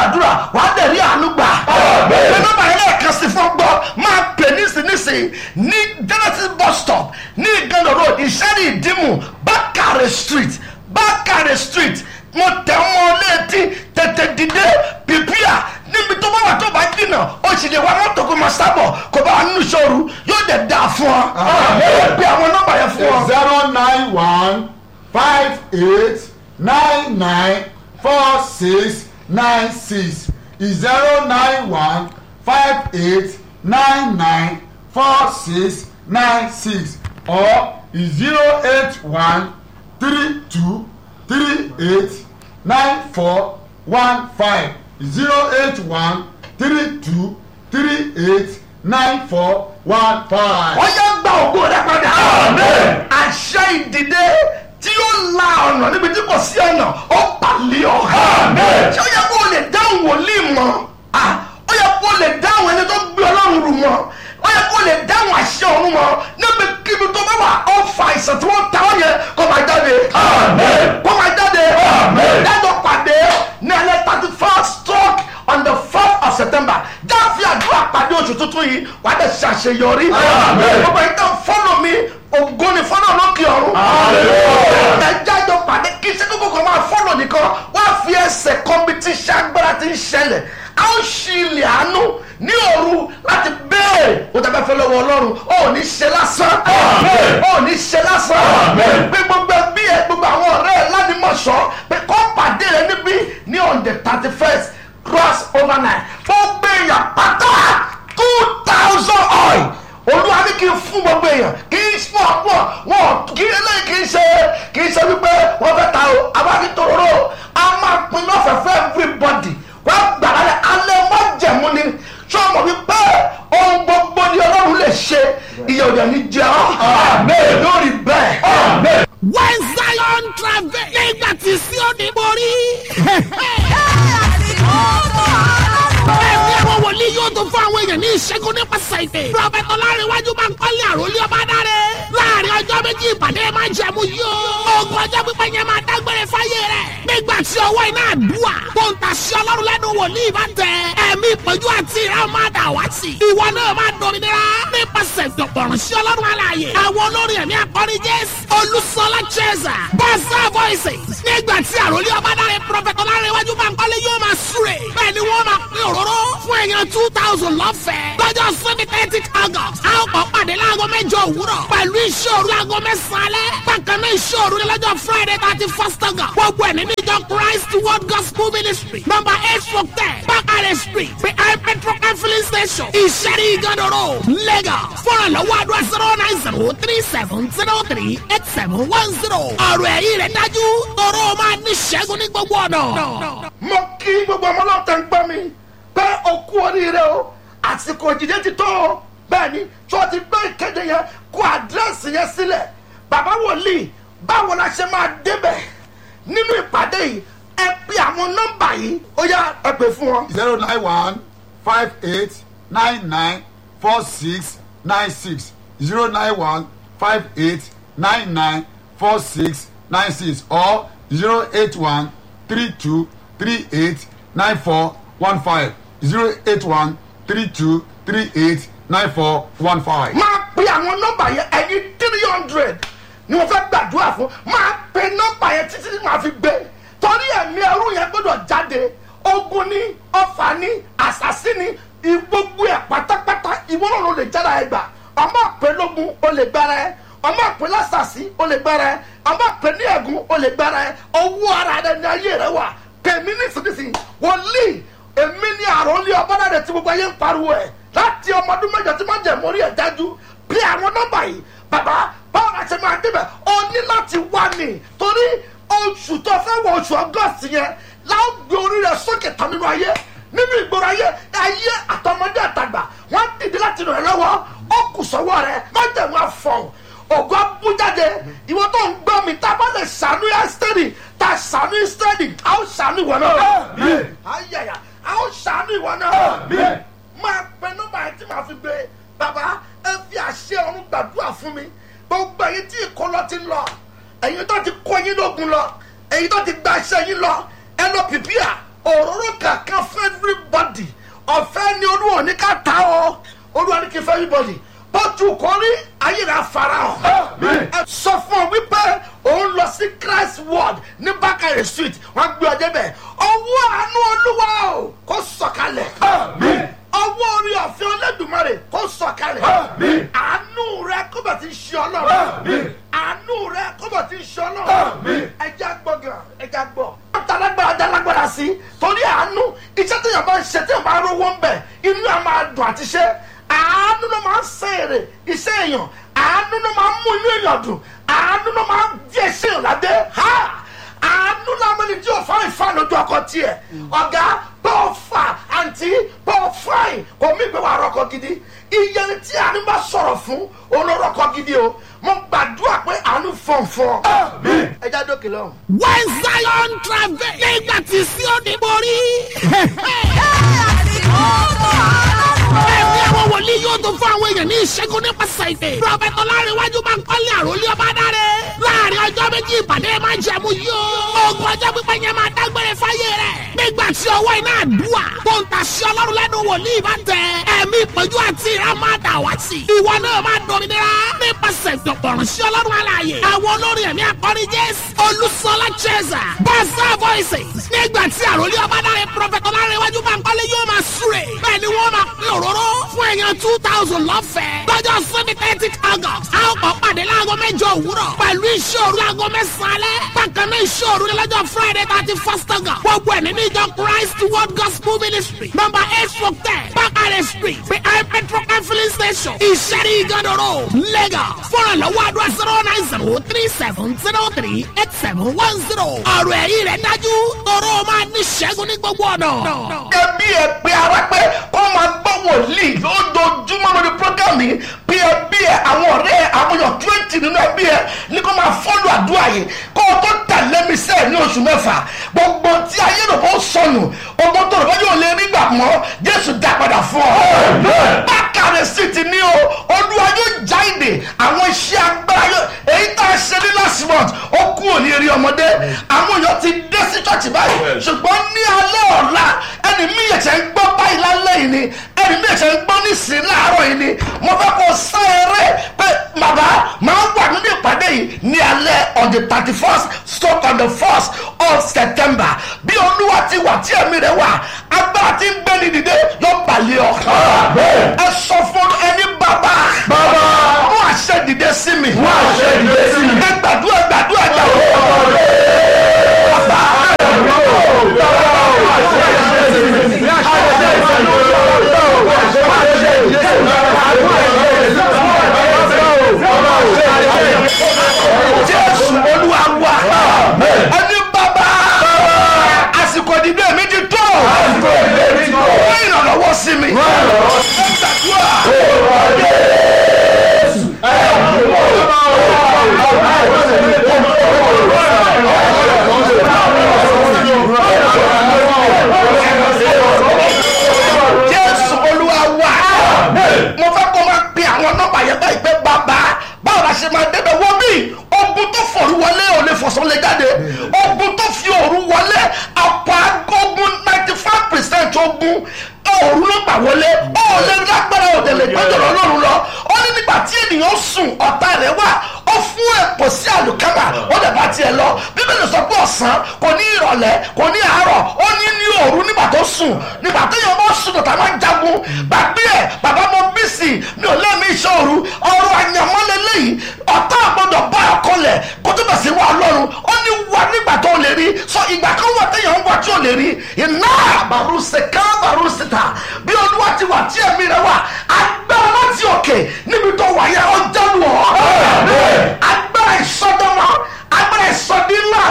gbàdúrà wàá dẹ̀ rí àánú gbà. pé nọ́mbà yẹn lẹ́ẹ̀kan sí fún gbọ́ máa pè nísinsìnyí ní genesis bus stop ní ìgànnà road ìṣẹ́ni ìdímù bákàrẹ̀ street bákàrẹ̀ street mo tẹ̀ mọ́ létí tètè dìde pìpìà níbi tó bá wà tó bá dìnà ó sì lè wá mọ́tò kó máa sábọ̀ kó bá wà nínú ìṣòro yóò dẹ̀ dáa fún ọ. ó pe àwọn nọ́mbà yẹn fún ọ. zero nine one five eight nine nine four six nine six zero nine one five eight nine nine four six nine six or zero eight one three two three eight nine four one five zero eight one three two three eight nine four one five. wọ́n yá gba ògo rẹ padà. àṣẹ ìdìde tí ó la ọ̀nà níbi tí kò sí ọ̀nà ó pàlẹ́ ọ. ṣé ó yẹ kó o lè dáhùn wòlíì mọ́ Ah, ó yẹ kó o lè dáhùn ẹni tó gbé ọlọ́run rù mọ́ ó yẹ kó o lè dáhùn àṣẹ ọ̀run mọ́ níbi kíbi tó bá wà ó fa àìsàn tí wọ́n ta ọ́ yẹn kó máa jáde. kó máa jáde. dájọ́ pàdé ní alẹ́ thirty first stroke on the fourth of september jáfi àdúrà pàdé oṣù tuntun yìí wàá dẹ̀ ṣàṣeyọrí. gbogbo yìí kan fọ́lọ̀ mi ògo ni fọ́lọ̀ lókè ọ̀run. ẹ jájọ pàdé kí iṣẹ́ kókó kan máa fọ́lọ̀ nìkan wá fi ẹsẹ̀ kọ́mpítíṣẹ́ agbára ti ń ṣẹlẹ̀ a ó ṣí ilẹ̀ àánú ní òru láti béèrè o tẹ́ fẹ́ fẹ́ lọ́wọ́ ọlọ́run ó ò ní ṣe lásán ó ò ní ṣe lásán pé gbogbo ẹbí ẹ gbogbo àwọn ọ̀rẹ́ ẹ ládìmọ̀ṣọ́ pé kọ́ pàdé rẹ níbí ní on the thirty first cross over nine gbogbo èèyàn pátá two thousand oil olúwa ní kí n fún gbogbo èèyàn kì í fún ọ̀pọ̀ wọn kì í eléyìí kì í ṣe kì í ṣe wípé wọ́n fẹ́ ta o abájí tòróró a máa pin lọ́fẹ̀ẹ́ fún everybody wọ́n gbàrà rẹ̀ alẹ́ mọ́ jẹ̀mú ni sọ́mọ wípé ohun gbogbo ni ọlọ́run lè ṣe ìyẹn òde ní jẹ́ ọ́ lórí bẹ́ẹ̀. when zion travel nígbà tí Síónì borí. ẹ̀mí àwọn wòlíì yóò tó fún àwọn èèyàn ní ìṣẹ́gun nípasẹ̀ ìpè. prọfẹ̀tì ọlárẹ̀wájú máa ń kọ́lé àròlé ọba dáre. láàrin ọjọ́ méjì ìpàdé máa jẹ̀mú yóò. ogun ọjọ́ pípẹ́ yẹn máa dágbére fáyé rẹ̀. nígbà tí ọwọ́ iná àdúrà tó ń tàṣí ọlọ́run lẹ́nu wòlíì bá tẹ. ẹ̀mí ìpọ́njú àti ìran máa dà wá sí. ìwọ náà máa dominira nípasẹ̀ ìdọ̀pọ̀rùn sí ọlọ́run alààyè. àwọn olórin ẹ̀mí akọrin jésù olùsọlá cheza bọ́sà voices. nígbà tí àròlé ọba dáre prọfẹ̀tì ọlárẹ̀wájú máa ń kọ́lé yóò máa súre. bẹ́ẹ̀ ni wọ́n máa pín òróró fún èèyàn two thousand lọ́fẹ̀ẹ́. lọ́jọ́ sunday thirty august a ó kọ́ pàdé láago mẹ́jọ òwúrọ̀ pẹ̀lú ìṣòro láago mẹ́sàn-án alẹ́. bákan náà ìṣòro ní lọ́jọ́ friday thirty first august. gbogbo ẹ̀ nínú ìjọ christ world gospel ministry number eight four ten bakare street behind petrol and filling station ìṣẹ́rí ìgànnà road lagos. fúnra lọ́wọ́ àdúrà zero nine zero three seven zero three eight seven one zero. ọ̀rọ̀ ẹ̀yìn rẹ̀ dájú tọrọ máa ní ṣẹ́gun ní gbogbo ọ̀nà. mo kí gbogbo ọmọ náà tẹ̀ ń gbọ́ mi pé o kú oríire o àsìkò ìdíje ti tó o bẹ́ẹ̀ ni tí wọ́n ti gbé ìkéde yẹn kó àdírẹ́sì yẹn sílẹ̀ bàbá wòlíì báwo la ṣe máa débẹ̀ nínú ìpàdé yìí ẹ pe àwọn nọ́mbà yìí ó yá ẹ pè fún wọn. zero nine one five eight nine nine four six nine six zero nine one five eight nine nine four six nine six or zero eight one three two three eight nine four one five zero eight one three two three eight nine four one five. máa pe àwọn nọ́mbà yẹn ẹ̀yin three hundred ni wọ́n fẹ́ gbàdúrà fún máa pe nọ́mbà yẹn títí tí màá fi gbé torí ẹ̀mí ẹrú yẹn gbọ́dọ̀ jáde ogun ní ọfà ní àṣàsí ní gbogbo ẹ̀ pátápátá ìwọ náà ló lè jára ẹ gbà ọmọ àpè lógun ó lè gbára ẹ ọmọ àpè lásàsí ó lè gbára ẹ ọmọ àpè ní ẹ̀gún ó lè gbára ẹ owó ara rẹ ní ayé rẹ wà pèmí nísinsìnyí wòlíì èmi ní àròlé ọbọ̀dàdẹ tí gbogbo ayé ń pariwo ẹ̀ láti ọmọ ọdún mẹ́jọ tí má jẹ̀ mórí ẹ̀ dájú bí àwọn nọ́mbà yìí bàbá báwo la ṣe máa débẹ̀ o ní láti wá ní torí oṣù tó fẹ́ wọ oṣù ọgọ́sì yẹn láwọn gbé orí rẹ̀ sókè tán nínú ayé nínú ìgboro ayé ayé àtọmọdé àtàgbà wọ́n dìde láti ràn ẹ́ lọ́wọ́ ó kù sọ́wọ́ rẹ̀ má jẹ̀ wọ́n afọ̀hún ògo abújáde ìwọ tó ń gbọ́ mi tá a bá lè ṣàánú ẹ́sítẹ́rì tá a ṣàánú ẹ́sítẹ́rì a ó ṣàánú ìwọ náà ayẹyẹ a ó ṣàánú ìwọ náà máa pe nọ́mbà yẹn tí màá fi gbé bàbá ẹ fi àṣẹ ọ̀run gbàdúrà fún mi gbogbo ẹ̀yin tí ìkọlọ ti ń lọ ẹ̀yin tó ti kó yín lógun lọ ẹ̀yin tó ti gba iṣẹ́ yín lọ ẹ lọ pìpìà òróró kankan fún everybody ọ̀fẹ́ ni olúwa ní ká ta ọ́ olúwa ní kí fún everybody bọ́tù kọ́rí ayé rẹ̀ afárá ọ̀ ẹ sọ fún ọ wípé òun lọ sí christ ward ní bákàrẹ̀ street wọ́n gbé ọ débẹ̀ ọwọ́ àánú olúwa o kó sọ̀kalẹ̀ ọwọ́ orí ọ̀fẹ́ olódùmarè kó sọ̀kalẹ̀ àánú rẹ kó bẹ̀ ti ṣe ọlọ́run àánú rẹ kó bẹ̀ ti ṣe ọlọ́run ẹja gbọ́ gan ẹja gbọ́. dalagbara dalagbara sí torí àánú iṣẹ́ tí yàrá bá ń ṣe tí yàrá bá rówó ń bẹ̀ inú yàrá máa dùn àti ṣe àánú ló máa ń ṣe èrè iṣẹ́ èèyàn àánú ló máa ń mú inú èèyàn dùn àánú ló máa ń di ẹṣẹ́ èèyàn ládé ha àánú làwọn ẹni tí ò fáwọn ìfà lójú ọkọ tiẹ̀ ọ̀gá bọ́ọ̀ fà àǹtí bọ́ọ̀ fáìn kò mí ìgbé wa rọkọ gidi iye ni tí àánú bá sọ̀rọ̀ fún olórọkọ gidi o mo gbàdúrà pé àánú fọ̀nfọ̀n ẹ já dókè lọ́hùn. when zion travel nígbà tí Síónì borí. ẹ̀mí àwọn wòlíì yóò tó fún àwọn èèyàn ní ìṣẹ́gun nípasẹ̀ ìpè. prọfẹ̀tì ọlárẹ̀wájú máa ń kọ́lé àròlé ọba dáre. láàrin ọjọ́ méjì ìpàdé máa ń jẹ̀mú yóò. ogun ọjọ́ pípẹ́ yẹn máa dágbére fáyé rẹ̀. nígbà tí ọwọ́ iná àdúrà tó ń tàṣí ọlọ́run lẹ́nu wòlíì bá tẹ. ẹ̀mí ìpọ́njú àti ìrá máa dà wá sí. ìwọ náà máa dominira nípasẹ̀ ìdọ̀pọ̀rọ̀ sí ọlọ́run alààyè. àwọn olórin ẹ̀mí akọrin jésù olùsọlá chesa bàṣà voices. nígbà tí àròlé ọba dáre prọfẹ̀tì ọlárẹ̀wájú máa ń kọ́lé yóò máa súre. bẹ́ẹ̀ ni wọ́n máa pín òróró fún èèyàn two thousand lọ́fẹ̀ẹ́. lọ́jọ́ sunday thirty august a ó kọ́ pàdé láago mẹ́jọ òwúrọ̀ pẹ̀lú ìṣòro láago mẹ́sàn-án alẹ́. bákan náà ìṣòro ní lọ́jọ́ friday thirty first august. gbogbo ẹ̀ nínú ìjọ christ world gospel ministry number eight four ten bakare street behind petrol and filling station ìṣẹ́rí ìgànnà road lagos. fọ́nrán lọ́wọ́ àdúrà zero nine zero three seven zero three eight seven one zero. ọ̀rọ̀ ẹ̀yìn rẹ̀ dájú tọrọ máa ní ṣẹ́gun ní gbogbo ọ̀nà. ẹbí ẹ pé ara pé kó máa gbọ́ wòlíì lójoojúmọ́ lórí programme yìí bí ẹbí ẹ àwọn ọ̀rẹ́ ẹ àwọn èèyàn twenty nínú ẹbí ẹ ní kó máa fọ́lù àdúrà yìí kó o tó tẹ̀lé mi sẹ́ẹ̀ ní oṣù mẹ́fà gbogbo tí ayé rẹ̀ bó sọnù ogun tó rẹ̀ bá yóò lè rí gbà mọ́ jésù dá padà fún ọ. bákàrẹ̀ sì ti ní o olúwa yóò já ìdè àwọn iṣẹ́ agbára yóò èyí tá a ṣe ní last month ó kú òní eré ọmọdé àwọn èèyàn ti dé sí church báyìí ṣùgbọ́n ní alẹ́ ọ̀la ẹni mi yẹ̀ ṣe ń gbọ́ báyìí lálẹ́ yìí ni ẹni mi yẹ̀ ṣe ń gbọ́ nísìnyí láàárọ̀ yìí ni mo fẹ́ kó sá eré pé bàbá máa ń wà nínú ìpàdé yìí ní alẹ́ on the thirty first stroke on the first of september bí olúwa ti wà tí ẹ̀mí rẹ̀ wà agbára ti ń gbé ní dìde yóò balẹ̀ ọ̀kan ẹ sọ fún ẹni bàbá Bàbá. mú àṣẹ dìde sí mi Mú àṣẹ dìde sí mi. ẹ gbàdúrà gbàdúrà gbàdúrà. jésù olúwa wa ẹni bàbá àsìkò ìdìbò mi ti tó wọ́n ìrànlọ́wọ́ sí mi. ẹ gbàdúrà. jésù olúwa wa mo fẹ́ kó máa pe àwọn nọ́mbà yẹn báyìí pé bàbá báwo la ṣe máa débẹ̀ wọ́n bí ogun tó fòru wọlé ò lè fọ̀sán lè jáde ogun tó fi òru wọlé àpò agogun ninety five percent ogun òru ló gbà wọlé ó lè lágbára òde lè gbẹ́jọ̀ lọ́rùn lọ ó ní nígbà tí ènìyàn sùn ọ̀tá rẹ̀ wà ó fún ẹ̀pọ̀ sí àlùkámà ó lè bá tiẹ̀ lọ bíbélì sọ pé ọ̀sán kò ní ìrọ̀lẹ́ kò ní àárọ̀ ó ní ní òru nígbà tó sùn nígbà tó yẹ ọmọ sùn tọ̀tà máa ń jagun gbàgbé ẹ̀ bàbá mo bí sí i mi ò lẹ́mí iṣẹ́ òru ọrọ̀ àyànmọ́lẹ̀ lẹ́yìn ọ̀tá àgbọ̀dọ̀ bá ọkọ lẹ̀ kó tó bẹ̀ sí wa ọlọ́run ó ní wà nígbà tó lè rí sọ ìgbà kan wà téèyàn ń wà tí ò lè rí iná àbàrú ṣèkà àbàrú síta bí olúwa ti wà tí ẹ̀mí rẹ̀ wà agbára láti òkè níbi tó wà yẹn ó jálu ọ́ agbára ìsọdọ́mọ agbára ìsọdí ńlá